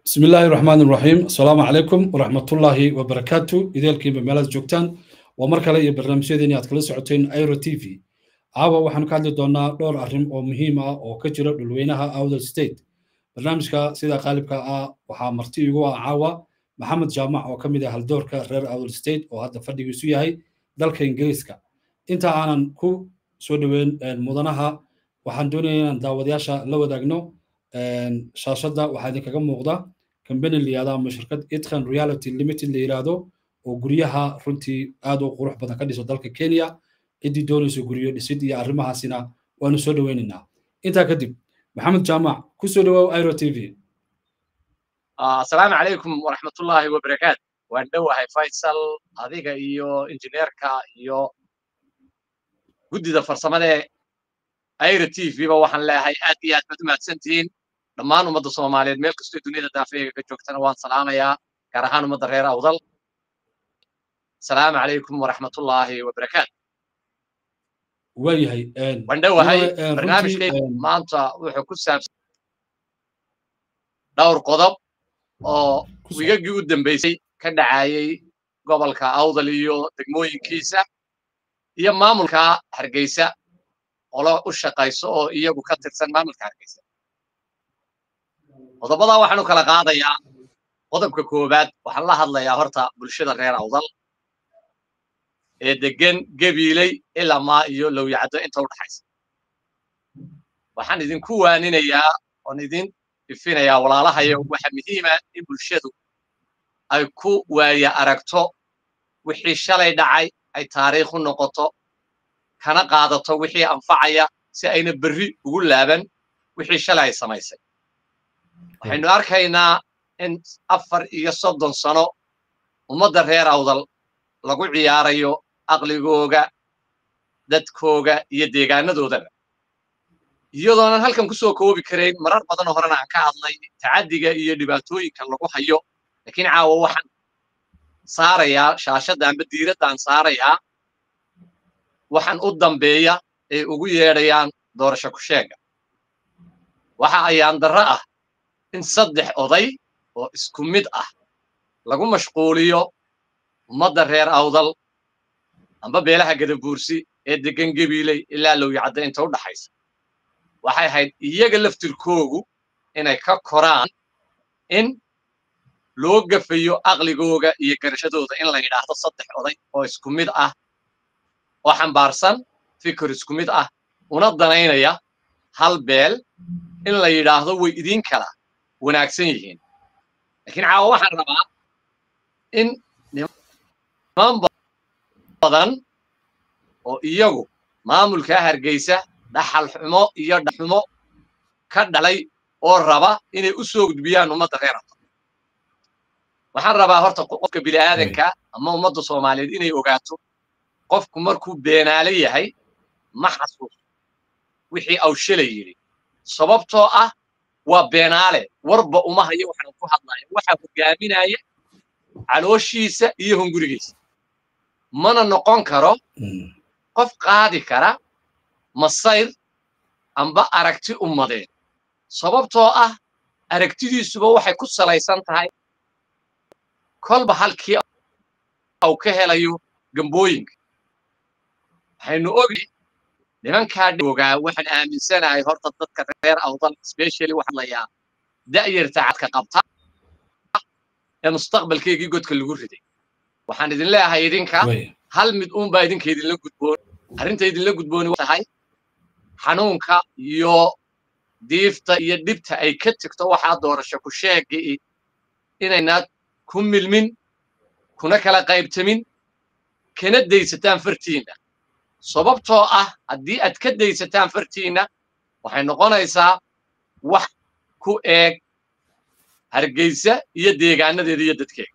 بسم الله الرحمن الرحيم السلام عليكم ورحمة الله وبركاته إذا الكيم بمالات جوكتان ومركلة iyo barnaamijyadeeni aad kala socoteen airo t v caawa waxaanu ka hadli doonaa dhowr arrin oo muhiim ah oo ka jira dhulweynaha awdal state barnaamijka sida qaalibka ah waxaa marti igu ah caawa maxamed jaamac oo ka mid ah haldoorka reer awdal state oo hadda fadhigiisu yahay dalka ingiriiska inta aanan ku soo dhoweyn mudanaha waxaan doonaya inaan daawadayaasha la wadaagno shaashadda waxaa idinkaga muuqda kambani la yihahdo ama shirkad itkan reality limited la yidhaahdo oo guryaha runtii aad u qurux badan ka dhiso dalka kenya ciddii doonayso guryo dhisid iyo arrimahaasina waanu soo dhoweynaynaa intaa kadib maxamed jaamac ku soo dhowaaw airo t v asalaamu calaykum waraxmatullaahi wabarakaatu waan dhowahay faysal adiga iyo injineerka iyo guddida farsamadee airo t v ba waxaan leeyahay aad iyo aad baad u mahadsantihiin dhammaan ummadda soomaaliyeed meel kastoo duniyada daafeega ka joogtana waan salaamayaa gaar ahaan ummadda reer awdal asalaamu calaykum waraxmatullaahi wabarakaatu waayahay waan dhowahay barnaamijkay maanta wuxuu ku saabsan dhowr qodob oo wigagii u dambeysay ka dhacayay gobolka awdal iyo degmooyinkiisa iyo maamulka hargeysa qolo u shaqayso oo iyagu ka tirsan maamulka hargeysa qodobadaa waxaan u kala qaadayaa qodobka koowaad waxaan la hadlayaa horta bulshada reer awdal ee degan gebiiley ilamaa iyo lowyacaddo inta u dhaxaysa waxaan idinku waaninayaa oon idin ifinayaa walaalahayo waxa muhiima in bulshadu ay ku waaya aragto wixii shalay dhacay ay taariikh u noqoto kana qaadato wixii anfacaya si ayna berri ugu laaban wixii shalay ay samaysay waxaynu arkaynaa in afar iyo soddon sano ummadda reer awdal lagu ciyaarayo aqligooga dadkooga iyo deegaanadoodaba iyadoonan halkan ku soo koobi karayn marar badanoo horena aan ka hadlay tacaddiga iyo dhibaatooyinka lagu hayo laakiin caawa waxaan saarayaa shaashadda amba diiraddaan saarayaa waxaan u dambeeya ay ugu yeedhayaan doorasho ku sheega waxa ayaan darro ah in saddex oday oo isku mid ah lagu mashquuliyo ummadda reer awdal amba beelaha gadabuursi ee deggan gebiiley ilaa lowyacadda inta u dhaxaysa waxay ahayd iyaga laftirkoogu inay ka koraan in loo gafayo aqligooga iyo garashadooda in la yidhaahdo saddex oday oo isku mid ah oo xambaarsan fikir isku mid ah una danaynaya hal beel in la yidhaahdo way idiin kala wanaagsan yihiin laakiin caawa waxaan rabaa in niman badan oo iyagu maamulkaa hargeysa dhaxal xumo iyo dhaxumo ka dhalay oo raba inay u soo gudbiyaan ummadda reer awdal waxaan rabaa horta qofka bini'aadanka ama ummadda soomaaliyeed inay ogaato qofku markuu beenaale yahay ma xasuuso wixii awshala yidhi sababtoo ah waa beenaale warba uma hayo waxaan ku hadlaya waxaa hogaaminaya calooshiisa iyo hungurigiisa mana noqon karo qof qaadi kara masayr amba aragti ummadeed sababtoo ah aragtidiisuba waxay ku salaysan tahay kolba halkii uu ka helayo gambooyinka waxaynu ogi nimankaa ogaa waxaan aaminsanahay horta dadka reer awdal specially waxaan layaa da'yarta cadka qabta ee mustaqbalkeygii godka lagu riday waxaan idin leeyahay idinka hal mid uunbaa idinka idinla gudboon arrinta idinla gudbooni tahay xanuunka iyo diifta iyo dhibta ay ka tegto waxaa doorasho ku sheegii inaynaad ku milmin kuna kala qaybtamin kana daysataan fartiinna sababtoo ah haddii aad ka daysataan fartiinna waxay noqonaysaa wax ku eeg hargeysa iyo deegaanadeeda iyo dadkeega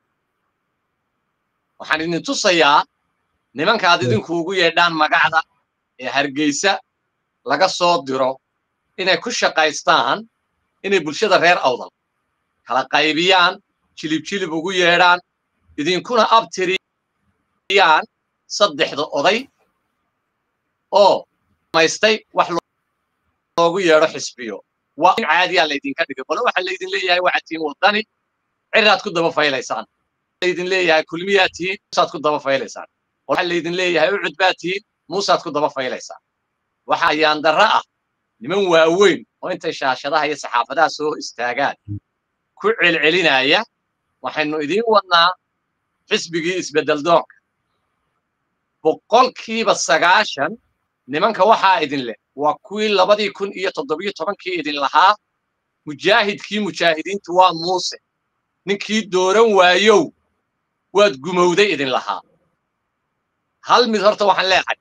waxaan idin tusayaa nimankaad idinku ugu yeedhaan magacda ee hargeysa laga soo diro inay ku shaqaystaan inay bulshada reer awdal kala qaybiyaan jilib jilib ugu yeedhaan idinkuna abtiriyaan saddexda oday oo maystay wax loogu yeedho xisbiyo waa in caadiyaa laydinka dhigay qole waxaa laydin leeyahay waxaad tihiin waddani ciraad ku daba faylaysaan laydin leeyahay kulmiyaad tihiin muusaad ku daba faylaysaan waxaa laydin leeyahay ucud baad tihiin muusaad ku daba faylaysaan waxa ayaan darra ah niman waaweyn oo intay shaashadaha iyo saxaafadaha soo istaagaan ku celcelinaya waxaynu idiin wadnaa xisbigii isbeddel doonka boqolkiiba sagaashan nimanka waxaa idin leh waa kuwii labadii kun iyo toddobiyo tobankii idin lahaa mujaahidkii mujaahidiintu waa muuse ninkii dooran waayow waad gumowday idin lahaa hal mid horta waxaan leehay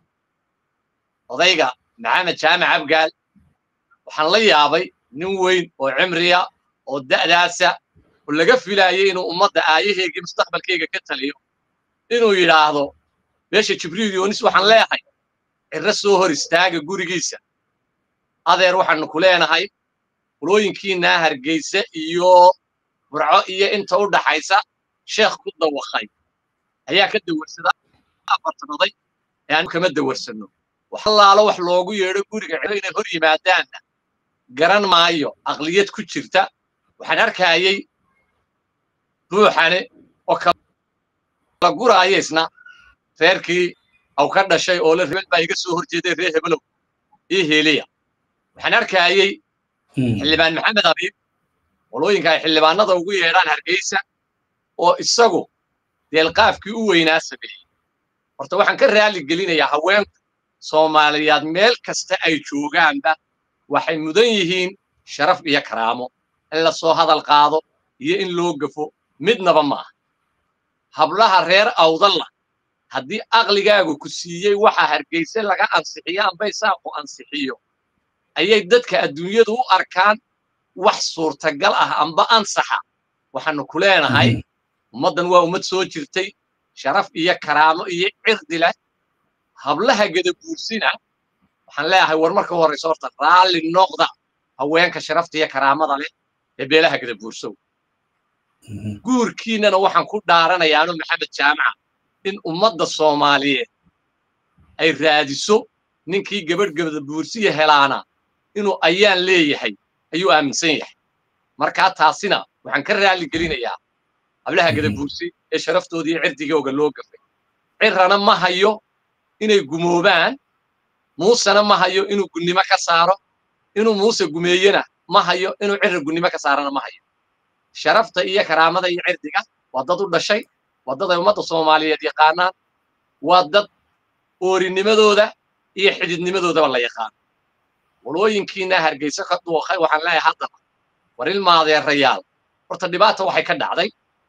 odayga maxamed jaamac abgaal waxaan la yaabay nin weyn oo cimriya oo da'daasa oo laga filaayay inuu ummadda aayaheygii mustaqbalkayga ka taliyo inuu yidhaahdo meesha jibriil yoonis waxaan leehay cirro soo hor istaaga gurigiisa adeer waxaanu ku leenahay qulooyinkiinaa hargeysa iyo burco iyo inta u dhaxaysa sheekh ku dawakhay ayaa ka dawarsada afartan oday ee aanu kama dawarsanno wax allaalo wax loogu yeedho guriga ciro inay hor yimaadaanna garan maayo aqliyad ku jirta waxaan arkayay ruuxane oo kala guraaya isna reerkii aw ka dhashay oo le rebel baa iga soo horjeeday reer hebelow io heliya waxaan arkayay xildhibaan maxamed abiib qolooyinka ay xildhibaanada ugu yeedhaan hargeysa oo isagu deelqaafkii u weynaa sameeyey horta waxaan ka raali gelinayaa haweenku soomaaliyaad meel kasta ay joogaanba waxay mudan yihiin sharaf iyo karaamo in la soo hadal qaado iyo in loo gafo midnaba maaha hablaha reer awdalla haddii aqligaagu ku siiyey waxa hargeyse laga ansixiyo amba isaaqu ansixiyo ayay dadka adduunyadu u arkaan wax suurtagal ah amba ansaxa waxaanu ku leenahay ummaddan waa ummad soo jirtay sharaf iyo karaamo iyo cirdi leh hablaha gadabuursina waxaan leeyahay war marka horrayso horta raalli noqda haweenka sharafta iyo karaamada leh ee beelaha gadabuursow guurkiinnana waxaan ku dhaaranayaano maxamed jaamaca in ummadda soomaaliyeed ay raadiso ninkii gabadh gadabuursiya helaana inuu ayaan leeyahay ayuu aaminsan yahay markaa taasina waxaan ka raalli gelinayaa hablaha gadabuursi ee sharaftooda iyo cirdigooga loo gafay cirrana ma hayo inay gumoobaan muusena ma hayo inuu gunnimo ka saaro inuu muuse gumeeyena ma hayo inuu cirra gunnimo ka saarana ma hayo sharafta iyo karaamada iyo cirdiga waa dad u dhashay waa dad ay ummadda soomaaliyeed yaqaanaan waa dad oorinimadooda iyo xididnimadoodaba la yaqaano walooyinkiina hargeysa ka duuqay waxaan leeyahay haddaba war ilmaadeerayaal horta dhibaata waxay ka dhacday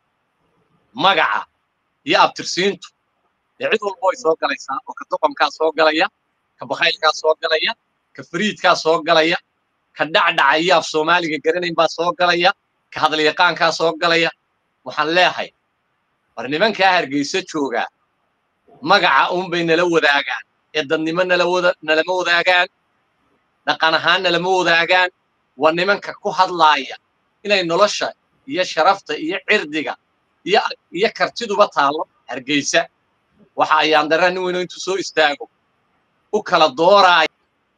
magaca iyo abtirsiintu dee cid walba way soo galaysaa oo ka doqonkaa soo galaya ka bakhaylkaa soo galaya ka fariidkaa soo galaya ka dhacdhaca iyo af soomaaliga garanayn baa soo galaya ka hadalyaqaankaa soo galaya waxaan leehay war nimankaa hargeysa joogaa magaca uunbay nala wadaagaan ee dadnimo nalama wadaagaan dhaqan ahaan nalama wadaagaan waa nimanka ku hadlaaya inay nolosha iyo sharafta iyo cirdiga iyo kartiduba taallo hargeysa waxa ayaan darra nin weyno intuu soo istaago u kala dooraaya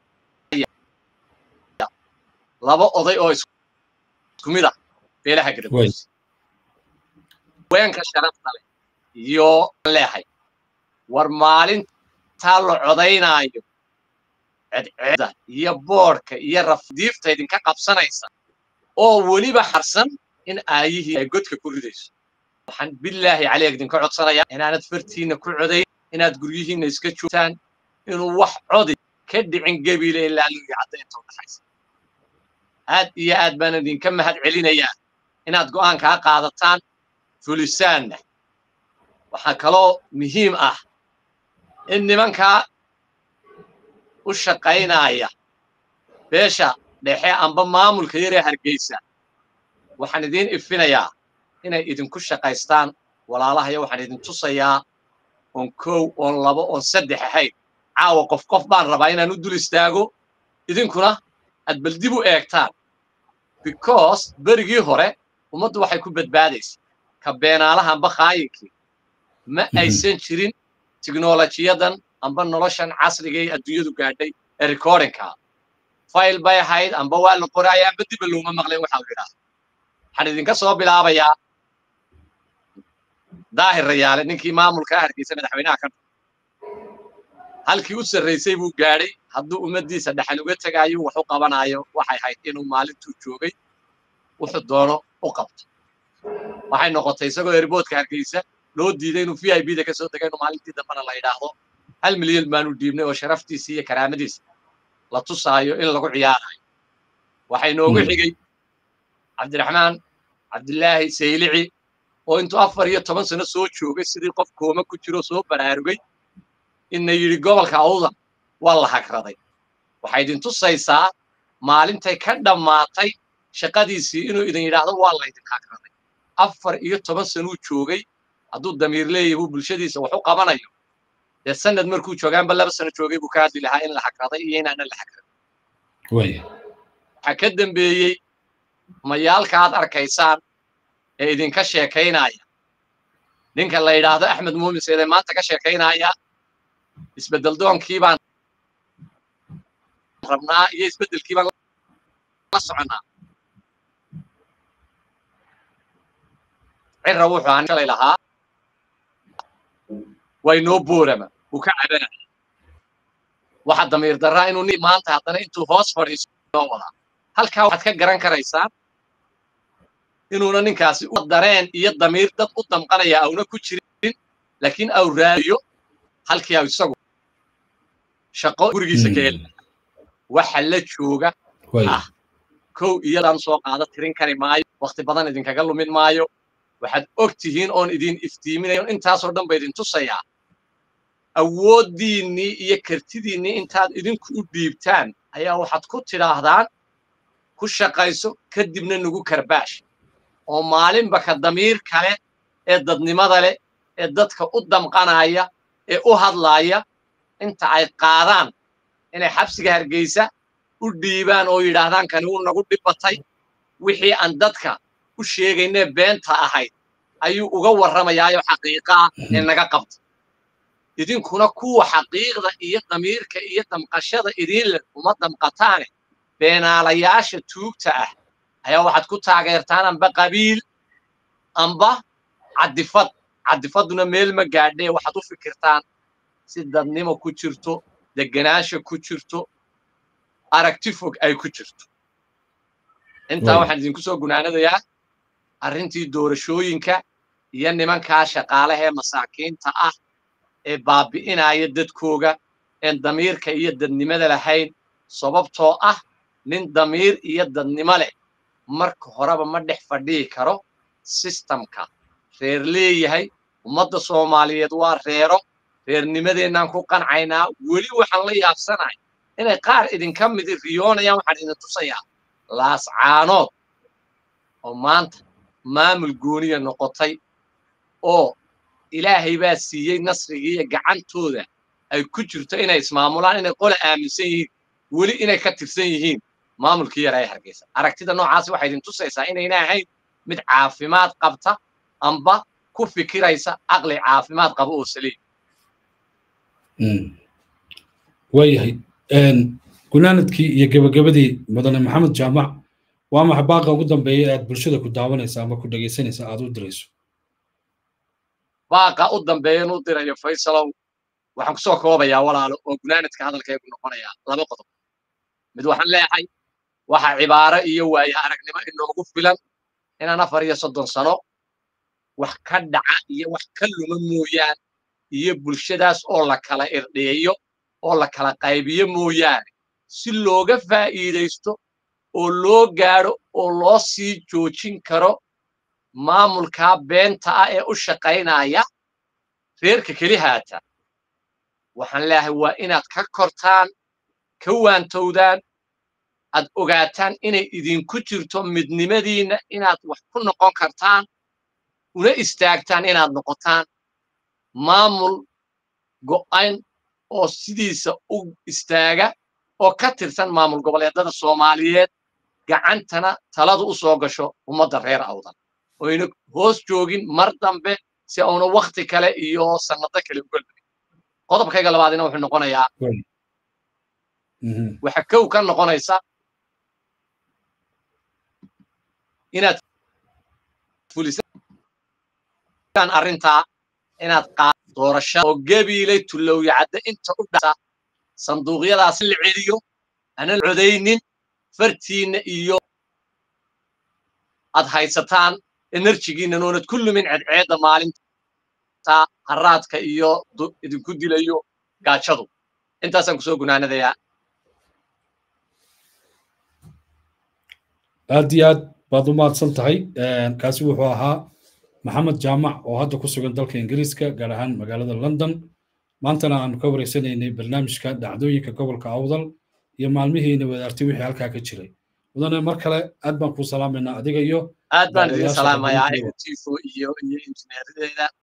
laba oday oo isku mid ah beelaha gadabuursi haweenka sharafta leh iyo leehay war maalintaa la codaynaayo cedceeda iyo boodhka iyo rafdiifta idinka qabsanaysa oo weliba harsan in aayihii ay godka ku ridayso waxaan bilaahi caleeg idinka codsanayaa inaanad fartiinna ku codayn inaad guryihiinna iska joogtaan inuu wax codi ka dhicin gebiile ilaa lugi cadda inta udhaxaysa aad iyo aad baan idinka mahad celinayaa inaad go'aankaa qaadataan fulisaanna waxaa kaloo muhiim ah in nimankaa u shaqaynaya beesha dhexe amba maamulka yaree hargeysa waxaan idiin ifinayaa inay idinku shaqaystaan walaalahaya waxaan idin tusayaa oon kow oon labo oon saddex ahayn caawa qof qof baan rabaa inaan u dul istaago idinkuna aad bal dib u eegtaan because berigii hore ummaddu waxay ku badbaadaysa ka beenaalaha amba khaayinkii ma aysan jirin tiknolojiyadan amba noloshan casriga ee adduunyadu gaadhay ee recordingka fayl bay ahayd amba waa la qoraaya amba diba looma maqleen waxa uu yidhaahdo waxaan idinka soo bilaabayaa daahir rayaale ninkii maamulka hargeysa madaxweynaha ka halkii u sarraysay buu gaadhay hadduu ummaddiisa dhaxal uga tegaayo wax u qabanaayo waxay ahayd inuu maalintuu joogay wuxuu doono u qabto waxay noqotay isagoo erboodka hargeysa loo diiday inuu v i b da ka soo degay inuu maalintii dambena la yidhaahdo hal milyan baanu dhiibnay oo sharaftiisa iyo karaamadiisa la tusaayo in lagu ciyaarayo waxay noogu xigay cabdiraxmaan cabdilaahi saylici oo intuu afar iyo toban sano soo joogay sidii qof kooma ku jiro soo baraarugay inna yidhi gobolka awdan waa la hagraday waxay idin tusaysaa maalintay ka dhammaatay shaqadiisii inuu idin yidhaahdo waa laydin hagraday afar iyo toban sanuu joogay hadduu damiir leeyahay buu bulshadiisa wax u qabanayo dee sanad markuu joogaanba laba sano joogay buu ka hadli lahaa in la hagraday iyo inaana la hagradin waxaa ka dambeeyey mayaalka aad arkaysaan ee idinka sheekaynaya ninka la yidhaahdo axmed muumin seede maanta ka sheekaynaya isbeddel doonkii baan rabnaa iyo isbeddelkii baan la soconnaa cirra wuxuu aan shalay lahaa way noo boorama uu ka cabanaya waxa damiir darraa inuu nin maanta haddana intuu hoos fadhiiso noo wadaa halkaa waxaad ka garan karaysaa inuuna ninkaasi u dareen iyo damiir dad u damqanaya auna ku jirin laakiin au raadiyo halkii au isagu shaqo gurigiisa ka heli waxa la jooga ah kow iyadaan soo qaado tirin kari maayo wakti badan idinkaga lumin maayo waxaad og tihiin oon idin iftiiminayo intaasoo dhan ba idin tusayaa awooddiinnii iyo kartidiinnii intaad idinku u dhiibtaan ayaa waxaad ku tidhaahdaan ku shaqayso kadibna nagu karbaash oo maalinba ka damiir kale ee dadnimada leh ee dadka u damqanaya ee u hadlaaya inta ay qaadaan inay xabsiga hargeysa u dhiibaan oo yidhaahdaan kani wuu nagu dhibbatay wixii aan dadka u sheegaynee beenta ahayd ayuu uga warramayaayo xaqiiqaa ee naga qabta idinkuna kuwa xaqiiqda iyo damiirka iyo damqashada idiin leh uma damqataane beenaalayaasha tuugta ah ayaa waxaad ku taageertaan amba qabiil amba caddifad caddifadduna meel ma gaadhee waxaad u fikirtaan si dadnimo ku jirto degenaansha ku jirto aragti fog ay ku jirto intaa waxaan idinku soo gunaanadayaa arrintii doorashooyinka iyo nimankaa shaqaalahee masaakiinta ah ee baabi'inaya dadkooga een damiirka iyo dadnimada lahayn sababtoo ah nin damiir iyo dadnimo leh marka horeba ma dhex fadhihi karo sistamka reer leeyahay ummadda soomaaliyeed waa reero reernimadeennaan ku qancaynaa weli waxaan la yaabsanahay inay qaar idinka midi riyoonayaan waxaan idin tusayaa laascaanood oo maanta maamul gooniya noqotay oo ilaahay baa siiyey nasrigiiyo gacantooda ay ku jirto inay ismaamulaan inay qole aaminsan yihiin weli inay ka tirsan yihiin maamulkii yara ee hargeysa aragtida noocaasi waxay idin tusaysaa inayna ahayn mid caafimaad qabta amba ku fikiraysa caqli caafimaad qaba oo saliim waayahay gunaanadkii iyo gebagabadii mudane maxamed jaamac waa maxa baaqa ugu dambeeya aad bulshada ku daawanaysa ama ku dhegaysanaysa aad u dirayso baaqa u dambeeyan u dirayo faysalow waxaan ku soo koobayaa walaalo oo gunaanadka hadalkaygu noqonayaa laba qodob mid waxaan leeyahay waxa cibaaro iyo waaye aragnimo inoogu filan inaan afar iyo soddon sano wax ka dhaca iyo wax ka luma mooyaan iyo bulshadaas oo la kala irdheeyo oo la kala qaybiyo mooyaane si looga faa'iidaysto oo loo gaadho oo loo sii joojin karo maamulkaa beenta ah ee u shaqaynaya reerka keli haata waxaan leeyahay waa inaad ka kortaan ka waantowdaan aad ogaataan inay idinku jirto midnimadiinna inaad wax ku noqon kartaan una istaagtaan inaad noqotaan maamul go'ayn oo sidiisa u istaaga oo ka tirsan maamul goboleedada soomaaliyeed gacantana taladu u soo gasho ummadda reer awdan oyna hoos joogin mar dambe si auna wakti kale iyo sannado kale uga lumin qodobkayga labaadina wuxuu noqonayaa waxa kow ka noqonaysa inaad fulisaan arrintaa inaad qaad doorashada oo gabiilay tulowyacadda inta u dhasa sanduuqyadaas la celiyo aanan codaynin fartiinna iyo aad haysataan enerjigiinnan oonad ku lumin cedceedda maalinta haraadka iyo idinku dilayo gaajadu intaasaan kusoo gunaanadayaa aad iyo aad baad u mahadsan tahay kaasi wuxuu ahaa maxamed jaamac oo hadda ku sugan dalka ingiriiska gaar ahaan magaalada london maantana aanu ka wareysanaynay barnaamijka dhacdooyinka gobolka awdal iyo maalmihiina wadaartay wixii halkaa ka jiray mudane mar kale aad baan kuu salaamaynaa adiga iyo aad baan idin salaamayaa tifo iyo iyo injineeradeeda